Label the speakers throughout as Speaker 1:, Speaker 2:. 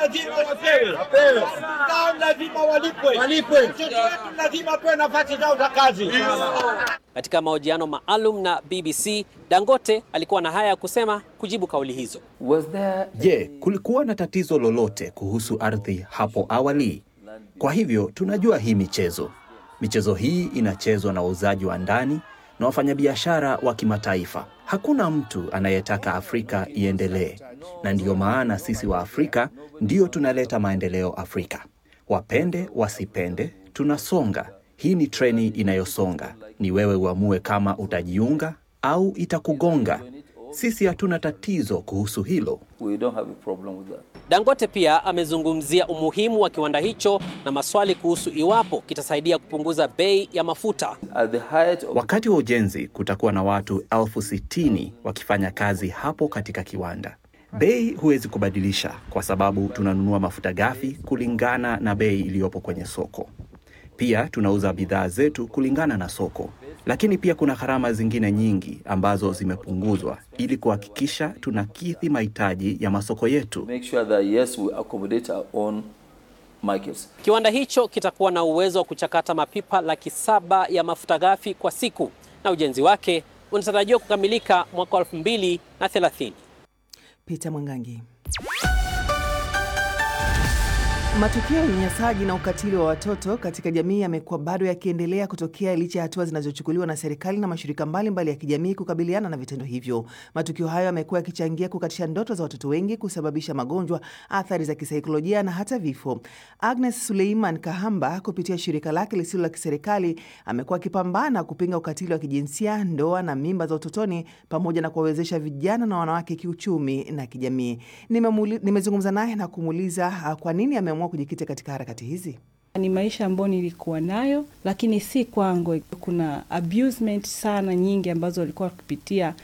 Speaker 1: lazima wapewe, zao lazima walipwe, watoto wetu lazima wapewe nafasi zao za kazi.
Speaker 2: Katika mahojiano maalum na BBC, Dangote alikuwa na haya ya kusema kujibu kauli hizo.
Speaker 3: Je, kulikuwa na tatizo lolote kuhusu ardhi hapo awali? Kwa hivyo tunajua hii michezo. Michezo hii inachezwa na wauzaji wa ndani na wafanyabiashara wa kimataifa. Hakuna mtu anayetaka Afrika iendelee, na ndiyo maana sisi wa Afrika ndio tunaleta maendeleo Afrika. Wapende wasipende, tunasonga. Hii ni treni inayosonga. Ni wewe uamue kama utajiunga au itakugonga. Sisi hatuna tatizo kuhusu hilo.
Speaker 2: Dangote pia amezungumzia umuhimu wa kiwanda hicho na maswali kuhusu iwapo kitasaidia kupunguza bei ya mafuta.
Speaker 3: Wakati wa ujenzi kutakuwa na watu elfu sitini wakifanya kazi hapo katika kiwanda. Bei huwezi kubadilisha kwa sababu tunanunua mafuta ghafi kulingana na bei iliyopo kwenye soko. Pia tunauza bidhaa zetu kulingana na soko, lakini pia kuna gharama zingine nyingi ambazo zimepunguzwa ili kuhakikisha tunakidhi mahitaji ya masoko yetu.
Speaker 2: Kiwanda hicho kitakuwa na uwezo wa kuchakata mapipa laki saba ya mafuta ghafi kwa siku na ujenzi wake unatarajiwa kukamilika mwaka wa elfu mbili na thelathini.
Speaker 4: Peter Mwangangi. Matukio ya unyanyasaji na ukatili wa watoto katika jamii yamekuwa bado yakiendelea kutokea licha ya hatua zinazochukuliwa na serikali na mashirika mbalimbali mbali ya kijamii kukabiliana na vitendo hivyo. Matukio hayo yamekuwa yakichangia kukatisha ndoto za watoto wengi, kusababisha magonjwa, athari za kisaikolojia na hata vifo. Agnes Suleiman Kahamba kupitia shirika lake lisilo la kiserikali amekuwa akipambana kupinga ukatili wa kijinsia, ndoa na mimba za utotoni, pamoja na kuwawezesha vijana na wanawake kiuchumi na kijamii. Nimezungumza naye na kumuuliza kwa nini ameamua kujikita katika harakati hizi.
Speaker 5: Ni maisha ambayo nilikuwa nayo, lakini si kwangu. Kuna abusement sana nyingi ambazo walikuwa wakipitia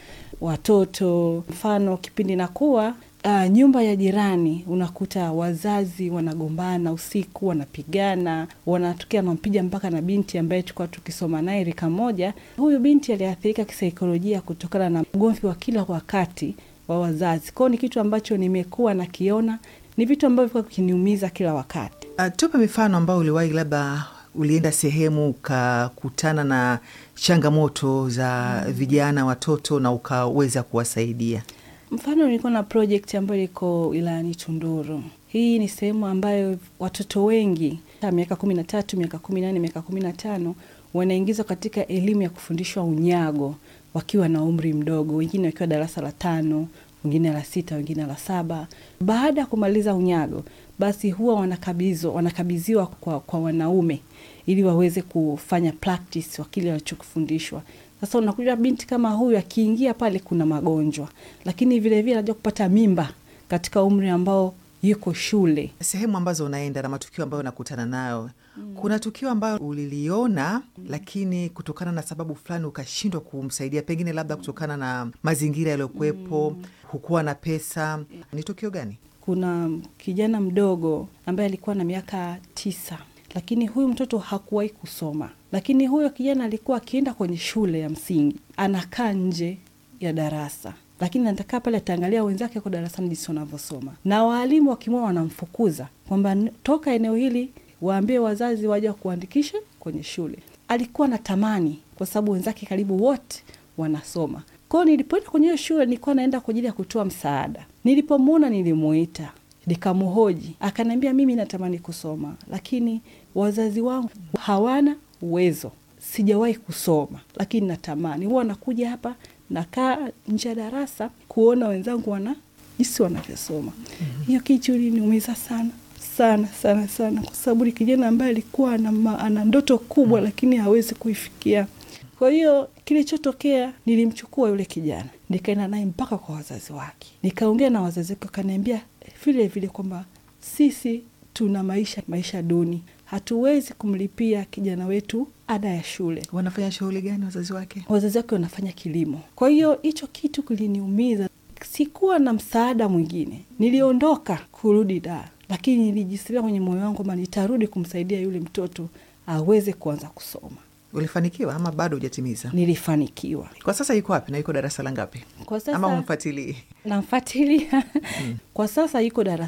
Speaker 5: watoto. Mfano, kipindi nakuwa uh, nyumba ya jirani, unakuta wazazi wanagombana usiku, wanapigana, wanatokea wanampiga mpaka na binti ambaye tulikuwa tukisoma naye rika moja. Huyu binti aliathirika kisaikolojia kutokana na ugomvi wa kila wakati wa wazazi. Kwao ni kitu ambacho nimekuwa nakiona ni vitu ambavyo vilikuwa vikiniumiza kila wakati.
Speaker 4: Uh, tupe mifano ambayo uliwahi, labda ulienda sehemu ukakutana na changamoto za mm. vijana watoto na ukaweza kuwasaidia.
Speaker 5: Mfano, nilikuwa na project ambayo iko wilayani Tunduru. Hii ni sehemu ambayo watoto wengi miaka kumi na tatu, miaka kumi na nane, miaka kumi na tano wanaingizwa katika elimu ya kufundishwa unyago wakiwa na umri mdogo, wengine wakiwa darasa la tano wengine la sita, wengine la saba. Baada ya kumaliza unyago, basi huwa wanakabizwa wanakabidhiwa kwa, kwa wanaume ili waweze kufanya practice wa kile walichokufundishwa. Sasa unakuja binti kama huyu akiingia pale, kuna magonjwa, lakini vilevile anajua kupata mimba katika umri ambao yuko shule.
Speaker 4: Sehemu ambazo unaenda na matukio ambayo unakutana nayo mm. kuna tukio ambayo uliliona mm. lakini kutokana na sababu fulani ukashindwa kumsaidia, pengine labda kutokana na mazingira yaliyokuwepo mm. hukuwa na pesa. Ni tukio gani?
Speaker 5: Kuna kijana mdogo ambaye alikuwa na miaka tisa, lakini huyu mtoto hakuwahi kusoma, lakini huyo kijana alikuwa akienda kwenye shule ya msingi, anakaa nje ya darasa lakini natakaa pale ataangalia wenzake kwa darasani jinsi wanavyosoma, na waalimu wakimwona wanamfukuza kwamba toka eneo hili, waambie wazazi waja kuandikisha kwenye shule. Alikuwa na tamani kwa sababu wenzake karibu wote wanasoma. Kwao nilipoenda kwenye hiyo shule, nilikuwa naenda kwa ajili ya kutoa msaada. Nilipomwona nilimuita, nikamhoji, akaniambia mimi natamani kusoma, lakini wazazi wangu hawana uwezo, sijawahi kusoma, lakini natamani. Huwa nakuja hapa nakaa nje ya darasa kuona wenzangu wana jinsi wanavyosoma. Hiyo kitu iliniumiza sana sana sana sana, kwa sababu ni kijana ambaye alikuwa ana, ana ndoto kubwa, lakini hawezi kuifikia. Kwa hiyo kilichotokea, nilimchukua yule kijana nikaenda naye mpaka kwa wazazi wake, nikaongea na wazazi wake, wakaniambia vile vile kwamba sisi tuna maisha maisha duni, hatuwezi kumlipia kijana wetu ada ya shule.
Speaker 4: Wanafanya shughuli gani wazazi wake?
Speaker 5: Wazazi wake wanafanya kilimo. Kwa hiyo hicho kitu kiliniumiza, sikuwa na msaada mwingine. Niliondoka kurudi Dar, lakini nilijisikia kwenye moyo wangu kwamba nitarudi kumsaidia yule mtoto aweze kuanza kusoma.
Speaker 4: Ulifanikiwa ama bado hujatimiza?
Speaker 5: Nilifanikiwa.
Speaker 4: Kwa sasa yuko wapi na yuko darasa la ngapi?
Speaker 5: Kwa sasa
Speaker 4: ama umfuatilie?
Speaker 5: namfuatilia. Kwa sasa yuko darasa